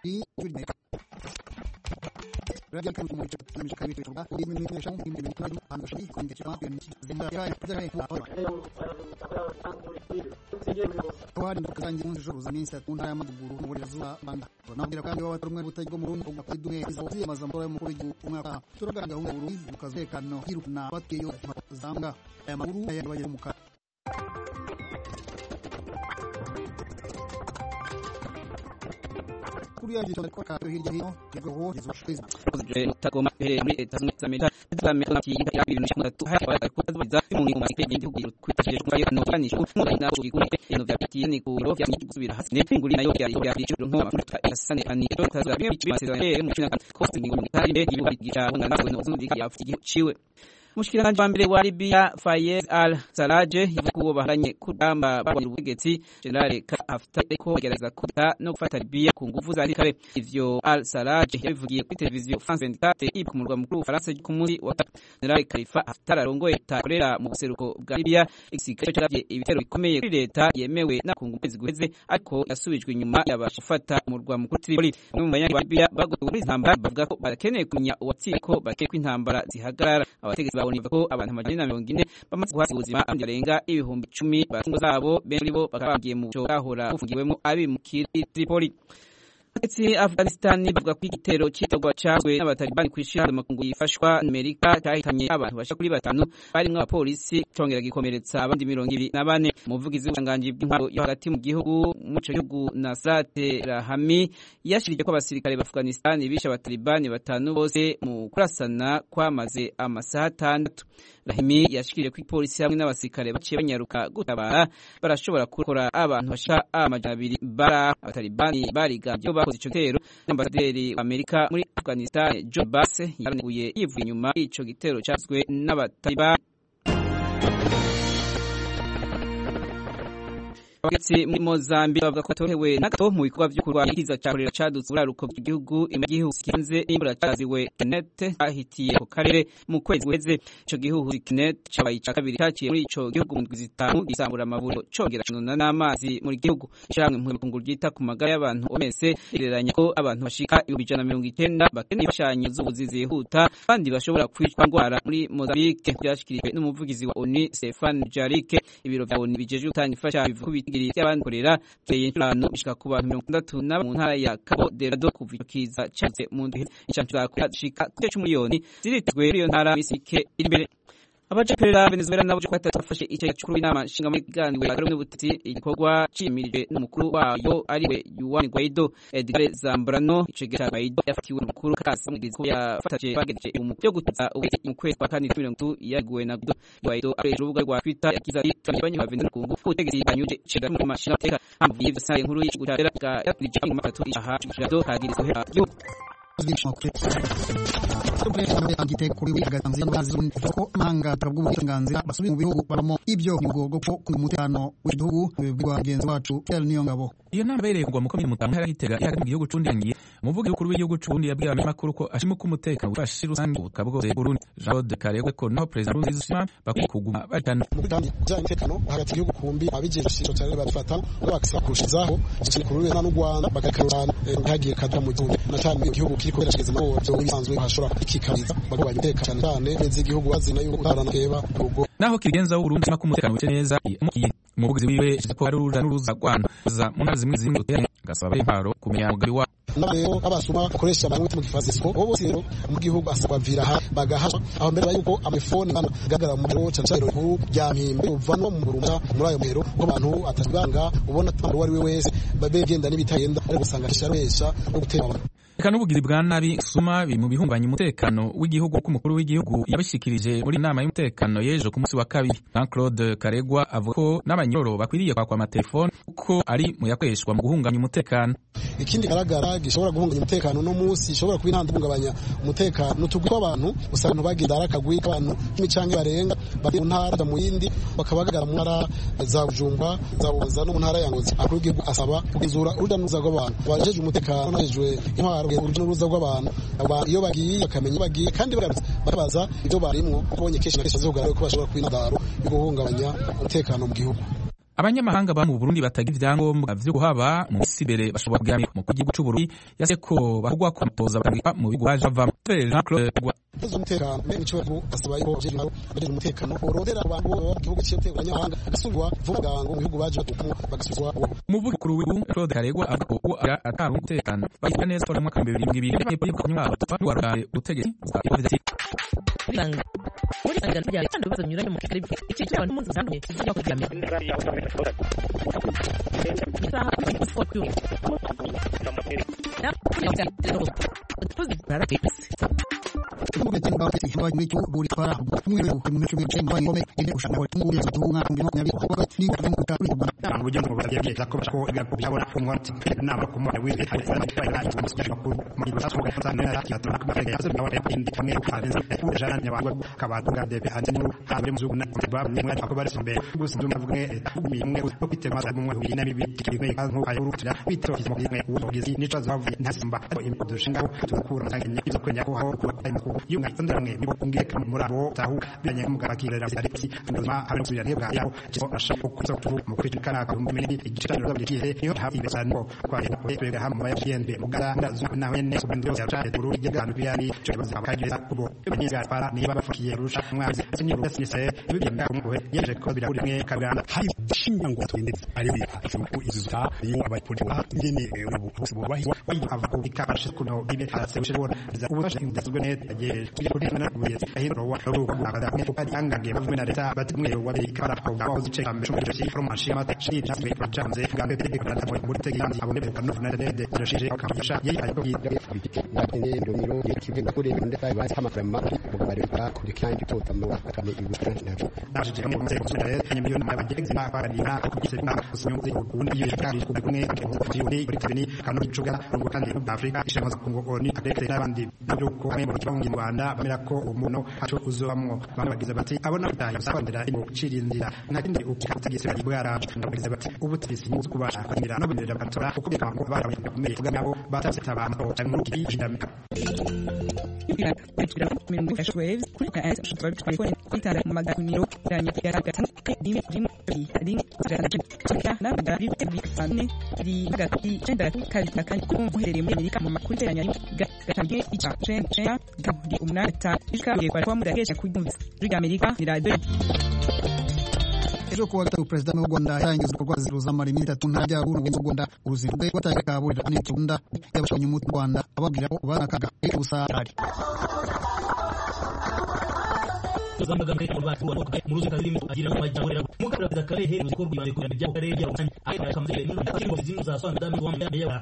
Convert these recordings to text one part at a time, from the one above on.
Radio kan kuma ce na mishaka ne ba ko min ne shan min ne kuma an ga shi kun ga cewa bin zin da ya da ya kuma Kwa da kazan jin shuru zamin sa kun ya maduburu ne wanda zuwa banda to na gira kan yawa turmi butai go murun ko ka dume izo zai mazam tore mu ko kuma ka turga ga huru ka zai kan no hiru na wakke yo zanga ya muru ya waje muka kuriya jito ko ka hirya hino tego ho jizo shiza tagoma here muri leta zunze za amerika zame na ki ya bintu shimwe tu ha kwa ko za mu ni mu make bindi ku kwitaje kwa yo no yani shu mu ina ku ku ino vya piti ni ku ro vya ni kusubira hasi ne nguli nayo ya ya bicho no ma futa asane ani to ta za bicho base za he mu china ko ni nguli ta ile ibu gicha wana na no zundi ya futi chiwe Mushikiranganje wa mbere wa Libya Fayez al-Sarraj yavuze ko baharanye kudamba barwanya ubutegetsi General Haftar ko bagerageza kuta no gufata Libya ku nguvu za kare ivyo al-Sarraj yabivugiye kuri televiziyo France 24 ibu ku murwa mukuru Faransa ku munsi wa General Khalifa Haftar arongoye takorera mu buseruko bwa Libya igisirikare cyaravye ibitero bikomeye kuri leta yemewe na ku nguvu ziguheze ariko yasubijwe inyuma yabasha gufata umurwa mukuru Tripoli bamwe mu banyagihugu ba Libya bagowe muri intambara bavuga ko barakeneye kumenya uwatsinze ko bakeye ko intambara zihagarara abategetsi babona ko abantu amajana na mirongo ine bamaze guhasiga ubuzima abandi barenga ibihumbi icumi batungo zabo benshi muri bo bakaba bagiye mu cyo bahora bufungiwemo abimukira Tripoli Ati Afghanistan bavuga ko igitero cyitagwa cyazwe n'abatalibani kwishira makungu yifashwa Amerika cyahitanye abantu basha kuri batanu barimwe abapolisi cyongera gikomeretsa abandi mirongo ibiri na bane umuvugizi w'ubanganje bw'intwaro yo hagati mu gihugu mu cyo gihugu Nasrat Rahami yashirije ko abasirikare ba Afghanistan bisha abatalibani batanu bose mu kurasana kwamaze amasaha atandatu Rahimi yashikirije ko ipolisi hamwe n'abasirikare baciye banyaruka gutabara barashobora gukora abantu bashika amajana abiri bara abatalibani barigambye bakoze ico gitero n'ambasaderi Amerika muri Afghanistan Joe Bass yaraneguye yivuye inyuma ico gitero cyazwe n'abatalibani Abagetsi muri Mozambique bavuga ko atohewe n'agato mu bikorwa vyo kurwanya ikiza ca kolera cadutse uraruko bw'igihugu imwe gihugu kibanze imbura caziwe Kenneth ahitiye ku karere mu kwezi guheze ico gihugu Kenneth cabaye ica kabiri caciye muri ico gihugu mu ndwi zitanu gisambura amavuriro congera kinona n'amazi muri gihugu ishamwe mu bikungu ryita ku magara y'abantu omese ireranya ko abantu bashika ibihumbi ijana na mirongo icenda bakeneye imfashanyo z'ubuzi zihuta kandi bashobora kwicwa ndwara muri Mozambique byashikirijwe n'umuvugizi wa ONU Stefan Jarike ibiro vya ONU bijejwe gutanga imfashanyo bivuga ibigiri by'abankorera keye inshurano bishika ku bantu mirongo itandatu na mu ntara ya Cabo Delgado kuva ico kiza cyatse mu ndwi icancu zashika kuri c'umuliyoni ziritezwe muri iyo ntara misike iri imbere abajeperera Venezuela nabo cyo kwatatu bafashe icyo cyakuru inama nshinga muri ganwe bagaro mu butiti igikorwa cimirije n'umukuru wayo ariwe Juan Guaido Edgar Zambrano ico gihe Guaido yafatiwe n'umukuru kasi mu gihe yafataje bagejeje mu byo gutsa ubiti mu kwezi kwa kane 2020 yaguwe na Guaido Guaido akoresha urubuga rwa Twitter yakiza ati banyu ba Venezuela kungu ubutegetsi banyuje cega mu mashina teka hamvuye ivyo sare nkuru y'igihugu cya Iraq yakurije mu matatu aha cyo hagirizwe hera yo igitego kuri agatanzira n'abazi ko amahanga turabwo uburenganzira basubiye mu bihugu baramo ibyo ni ubwo ko ku mutekano w'igihugu bibwirwa bagenzi bacu cyane niyo ngabo iyo nama yabereye kugwa mu komine mutamu ntara y'itega ihari mu gihugu cundangiye umuvugi w'ukuru w'igihugu c'uburundi yabwiye abanyamakuru ko ashima ko umutekano ufashe rusange ubutaka bwose burundi jean claude karegwe ko naho perezida nkurunziza ushima bakwiye kuguma bajana mu gutanga ijyanye n'umutekano hagati y'igihugu kumbi abigenza ishusho cyane babifata bakisa kurushizaho ikindi kuri n'u Rwanda bakakarurana ntihagire kadra mu gihugu na cyane mu gihugu kiri kubera kigeze mu byo bisanzwe hashobora ikikariza bagabanya umutekano cyane beze igihugu bazina yuko utarana keba urugo naho kigenza w'uburundi ko umutekano wice neza umuvugizi wiwe ko ari uruja n'uruza rwanda mu ntara zimwe zimwe uteranye gasaba imparo kumenya umugabi wa n'abarero abasuma bakoresha abantu mu gifazisiko bo bose rero mu gihugu asabwa vira ha bagahasha aho mbere yuko amafone bana gagara mu gihugu cyane cyane rukuru rya mpimbe uvanwa mu burumba muri ayo mero ko abantu atasibanga ubona tambo wari we wese babegenda n'ibitagenda ari gusanga kisharesha no gutera abantu Eka n'ubugiri bwa nabi suma biri mu bihungabanya umutekano w'igihugu ko umukuru w'igihugu yabishikirije muri inama y'umutekano y'ejo ku munsi wa kabiri Jean Claude Karegwa avuga ko n'abanyoro bakwiriye kwakwa amatelefone kuko ari mu yakoreshwa mu guhungabanya umutekano ikindi garagara gishobora guhungabanya umutekano no munsi gishobora kuba intanda guhungabanya umutekano n'utugwi tw'abantu usanga abantu bagenda ari akagwi k'abantu n'imicange barenga bari mu ntara mu yindi bakaba bagaragara mu ntara za Bujumba za Buza no mu ntara ya Ngozi akuru w'igihugu asaba kugenzura urujya n'uruza rw'abantu abajeje umutekano n'abajejwe intwaro urujya n'uruza rw'abantu iyo bagiye bakamenya bagiye kandi bakabaza ibyo barimwo kubonye kenshi na kenshi zivuga ko bashobora kuba intandaro yo guhungabanya umutekano mu gihugu abanyamahanga ba mu Burundi batagira ivyangombwa vyo kuhaba mu misi imbere bashobora kugamira mu gihugu c'u Burundi yase ko bahugwa ko amatoza bakabika mu bigo baje bavamo Jean Claude Ikibazo umutekano mbere nico bavuga asaba yuko abajejwe nabo bajejwe umutekano borondera abantu bo mu gihugu cy'iteka abanyamahanga bagasubirwa vuba bwangu mu bihugu baje batukamo bagasubizwa umuvugizi w'igihugu Claude Karegwa avuga ko ara atari umutekano bayiga neza ko mu mwaka w'ibihumbi bibiri na mirongo ibiri n'intwaro tuva n'uwarugaye ubutegetsi bwa biranga muri sangano rya kandi ibibazo binyuranye mu kigari bifite iki cyaba n'umunsi uzamye kijya kuryamira isaha kuri sport yo tuzi barapetse Kumbe tena ba kiti hamba micho buri para mwiri ku mwicho micho mba ngome inde ushaka wa tungu ya tunga ndi no nyabi kwa ni kwa tungu ta kuba ntabwo ugenda ngo bagiye byiza ko bashako ibyago byabona ko mwati naba ko mwana wize hari sana kwa ila itu musije ko mu gihe cyangwa kwa sana na ya tuma kwa ya sabu nawe indi kamwe ko hanze ku jana nya bantu kabatunga de be hanze mu habe mu zugu na ba mwe ko bari simbe gusa ndumva vuga mi mwe ko kwitema mu mwe ina bibi kibwe kanko ayuru tira bitro kizimo mwe ubugizi nico zavuye ntasimba dushinga tukura ntangenya ibyo kwenya ko hawo kuba ko yunga ndara mwe nibo kungiye murabo tahu byanye mugabakirira aripsi nduma habe kusubira ntebwa yaho kiso ashaka kuza kutuvu mu kwitana ka mumene igicaniro zaburikiye niyo hafi ibesano kwa kwega hamwe ya PNB mugara ndazu nawe ne kubindiro ya chate turu igana byari cyo baza bakageza kubo banyiga para niba bafukiye rusha mwazi sinyo rugasise ibigenda kumwe yeje ko biraburi mwe kabiranda hari shinga ngo twende ari bita cyo izuta yo abapolisi wa ngene ubu bose bobahi wayi ava ku bikabashe kuno bibe hatse ushobora za ubashe ndasubwe ne tagiye tujye kuri na kubiye ahiro wa ro bagada ko kadi angange bavwe na leta batumwe wa be kara ko gawo zice kambe shumbe shi from mashima ta shi just be project ze gambe be ko na muri tegi yanzi abone be kanu na de de rashije ka yasha yeyi ayo yi ngakene ndomiro yekive ngakore nde sai basi kama frema mugabare ka kuri kandi tota mu akane ibukana nako nashije mu nze ko sura ye miliyoni ma bageze na para dina ko kise na kusinyo nze ubundi iyo kandi ko kumwe ko ko yuri kuri tebeni kanu bicuga ngo kandi Afrika ishema za Kongo oni adekte n'abandi byo ko mu kibangi mu Rwanda bamera ko umuntu aco uzobamwo bamwe bagize bati abona bitaye sabandira mu kucirindira nta kindi ukatagise bari bwara bagize bati ubutirisi mu kubasha kwimira no bindira batora kuko bika ngo bara bakomeye kuga nabo batase tabamo cyangwa kiri jindamika waves kuri ka as shutwa bitwa kwitara mu maganiro yanye ya gatanu dimi dimi dimi tsaka na da bi bi ane di gati cenda kali na kan ko muherere muri Amerika mu makuru teranya gatangiye ica cenda cenda di umna ta ishka ye kwa mu dagesha kujumvisa riga Amerika ni radio ejo kuwa gatatu perezida w'u Rwanda yarangiza ibikorwa ziruzamara iminsi itatu ntara rya Ruru mu Rwanda uruzinduko rwe rwataye kaburira n'ikunda y'abashoboye mu Rwanda ababwira ko barakaga ejo gusa ari zambaga muri mu batu wa mu ruzi karimo agira no majya muri mu kabira da kare he ruzi ko rwibande ku bya kare ya usanye ayi ya kamze ni muri ngo zimu za swanda damu wa mbere ya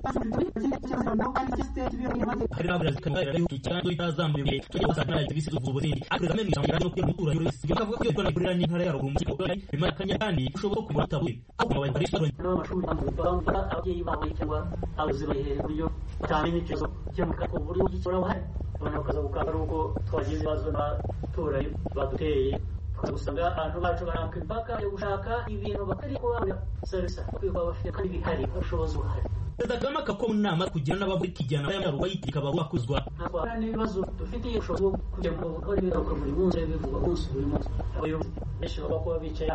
hari na brazil kan rero icyando itazambuye cyo gusa na ibisi z'ubuzindi akrega meni cyangwa no kyo mutura yoro isi kavuga ko yo kurira ni ntara ya ruguru mu kigo bimara kanya kandi ushobora kumurata we aho mu bari bari n'amashuri amubanga ababyeyi bawe cyangwa abazibaye buryo cyane n'ikibazo cyo mu kako buryo gikora bahari abantu bakaza gukanga nuko twagize ibibazo n'abaturanyi baduteye usanga abantu bacu barambuka imipaka yo gushaka ibintu batari kubabona serivisi bakwiye kuba bafite kandi bihari ubushobozi buhari perezida kagame akakora inama kugira n'abagore kijyana y'amaruwa yitirika bakuzwa ntabwo hari n'ibibazo dufitiye ubushobozi bwo kugira ngo bakore ibigaruka buri munsi bivugwa munsi buri munsi abayobozi benshi baba kuba bicaye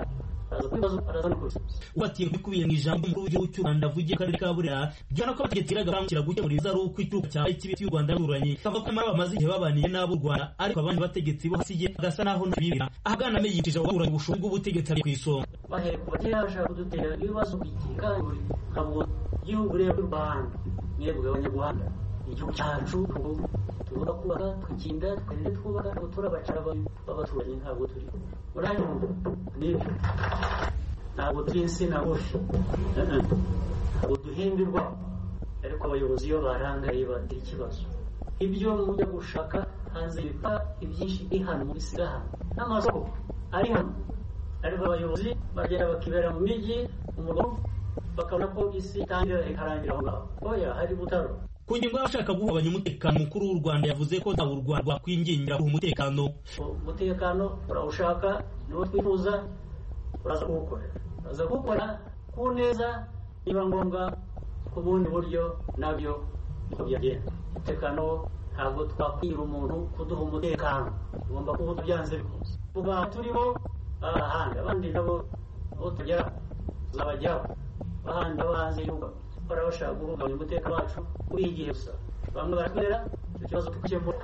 watiye bikubiye mu ijambo umukuru w'igihugu cy'u Rwanda avugiye akarere ka Burera byana ko abategetsi bagambukira gukemura ibibazo uko ituruka cyawe cy'ibiti y'u Rwanda ruranye kavuga ko mara bamaze igihe babaniye n'abo u Rwanda ariko abandi bategetsi bo hasiye bagasa naho ntabibira ahagana me yitije ababuranye ubushobozi bw'ubutegetsi ari ku isonga bahere kuva kera bashaka kudutera ibibazo bigiye kandi ntabwo igihugu rero cy'u Rwanda mwebwe abanyarwanda igihugu cyacu tugomba kubaka tukinda tukarinde twubaka ntabwo turabacara b'abaturanyi ntabwo turi uranyumva nibyo ntabwo turi insina ngufi ntabwo duhimbirwa ariko abayobozi iyo barangaye bagira ikibazo ibyo mujya gushaka hanze biva ibyinshi biri hano bisiga hano n'amasoko ari hano ariko abayobozi bagenda bakibera mu mijyi umugabo bakabona ko isi itangira ikarangira aho ngaho oya hari butaro ku ngingo y'abashaka guhungabanya umutekano mukuru w'u Rwanda yavuze ko ntawe u Rwanda rwakwingingira guha umutekano umutekano urawushaka niwo twifuza uraza kuwukora uraza kuwukora ku neza niba ngombwa ku bundi buryo nabyo niko byagenda umutekano ntabwo twakwira umuntu kuduha umutekano tugomba kuba byanze bikunze kuba turimo ahandi abandi nabo aho tugera zabajyaho bahandi abo hanze y'igihugu bahora bashaka guhungabanya umutekano wacu muri iyi gihe gusa bamwe barakorera icyo kibazo tukikemura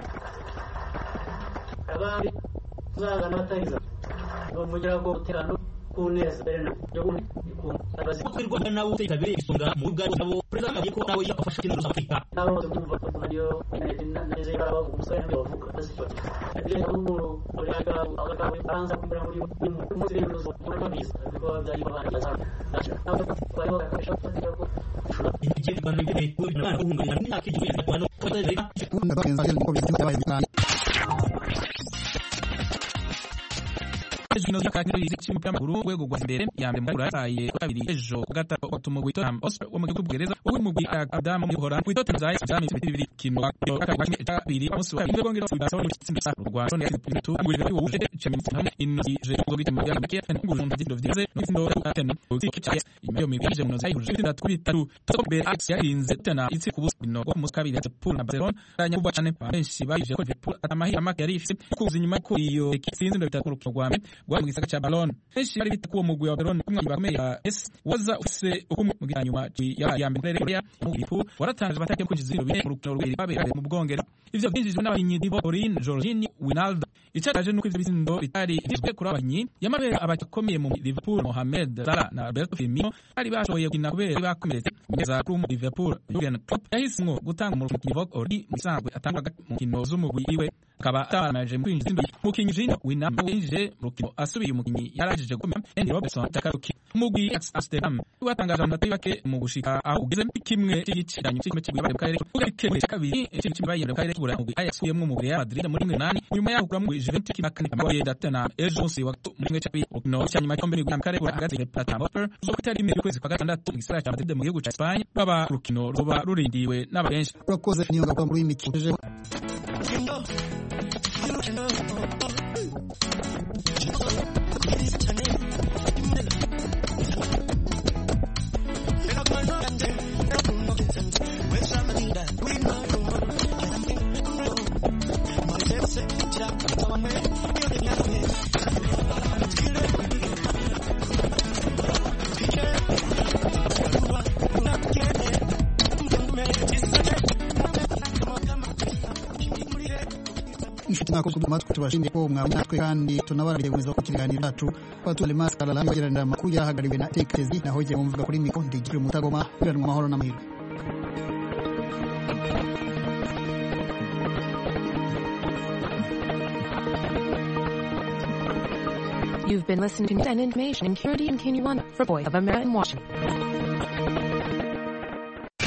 abandi tuzagana batariza bamugira ngo umutekano ku neza mbere na yo gundi kwirwanya nawe utayitabiriye isonga mu bwa nabo perezida agiye ko nawe yafasha kino rusa Afurika nabo bose kumva ko radio neze bara bavuga umusore nawe bavuga basicyo ndiye n'umuntu uri aga aga baranza kumbura muri mu muri ruzo muri mabisa biko byari babana yazana nabo bari bakasha kugira ko igihe rwanda imbere ku bana guhungabanya n'imyaka igihe ya kwano kutayitabiriye ndabagenza rero niko bizima byabaye bitanu ejo ino y'akakiro y'iziki cy'umupira w'amaguru urwego rwa mbere ya mbere muri burayi ku kabiri ejo ku gatatu watuma Tottenham Hotspur wo mu gihugu bw'Ubwongereza wowe mu mugwi Adam mu Buholandi ku Tottenham Zayt byami ibiti bibiri kino yo gatatu kimwe cya kabiri umunsi wa kabiri bwongereza Barcelona mu gitsinda cya rwa Rwanda ya Pintu angurira kuri wowe Champions League ino je go bita mu byama kiya ngo jumva dindo vyize no tsindo ya tenu utiki cya iyo mibije mu nozai huje bitatu bitatu Tottenham be Ajax yarinze tena itsi ku busino bwo mu kabiri ya Liverpool na Barcelona ranya kuba cyane benshi bayije ko Liverpool atamahira make yari ifite kuza inyuma ko iyo itsinzi ndo bitatu ku rwame rwa mu gisaka cya Ballon benshi bari bita kuwo mugwi wa Barcelona kumwe bakomeye ya S waza ufise ukumwe mu nyuma ya ya mbere Korea mu Liverpool waratangaje batake kwinjiza ibintu bine mu rukino rw'iri babere mu Bwongereza ivyo byinjijwe n'abahinyi Divo Orin Jorginho Wijnaldum icataje nuko ivyo bizindo bitari bizwe kuri abahinyi yamabere abakomeye mu Liverpool Mohamed Salah na Roberto Firmino bari bashoboye gukina kubera bakomeretse mugeza kuri mu Liverpool Jurgen Klopp yahisemwo gutanga mu rukino Divo Orin musanzwe atanga mu nkino z'umugwi iwe akaba atamanaje mu kwinjiza indo mukinyi Jorginho Wijnaldum winjije mu rukino asubiye umukinyi yarajije gukomera Andy Robertson takaruki umugwi Amsterdam watangaje amanota bake mu gushika aho ugeze kimwe cy'igiceranyo cy'ikime cy'igwe mu karere ugarike kabiri ikintu cy'ibaye mu karere k'ubura umugwi Ajax uyemwe mu Real Madrid muri 8 nyuma yaho kura mu Juventus kinakane amaye datana ejo munsi wa mu kimwe cy'abiri no cyanyuma cyombe ni mu karere k'ubura hagati ya Plata Hopper zo kutari mu kwezi kwa gatandatu mu gisagara cya Madrid mu gihugu cya Spain baba rukino ruba rurindiwe n'abenshi urakoze niyo gakora muri imikino inshuti mwako kuduma twe tubashimiye ko mwabonye natwe kandi tunabarabire gukomeza ku kiganiro cyacu batule maskara la bagerana makuru yahagariwe na tekezi naho je mvuga kuri mikro ndigire mutagoma kuranwa amahoro n'amahirwe You've been listening to News and Information in Purity and Kinyarwanda for Voice of America in Washington.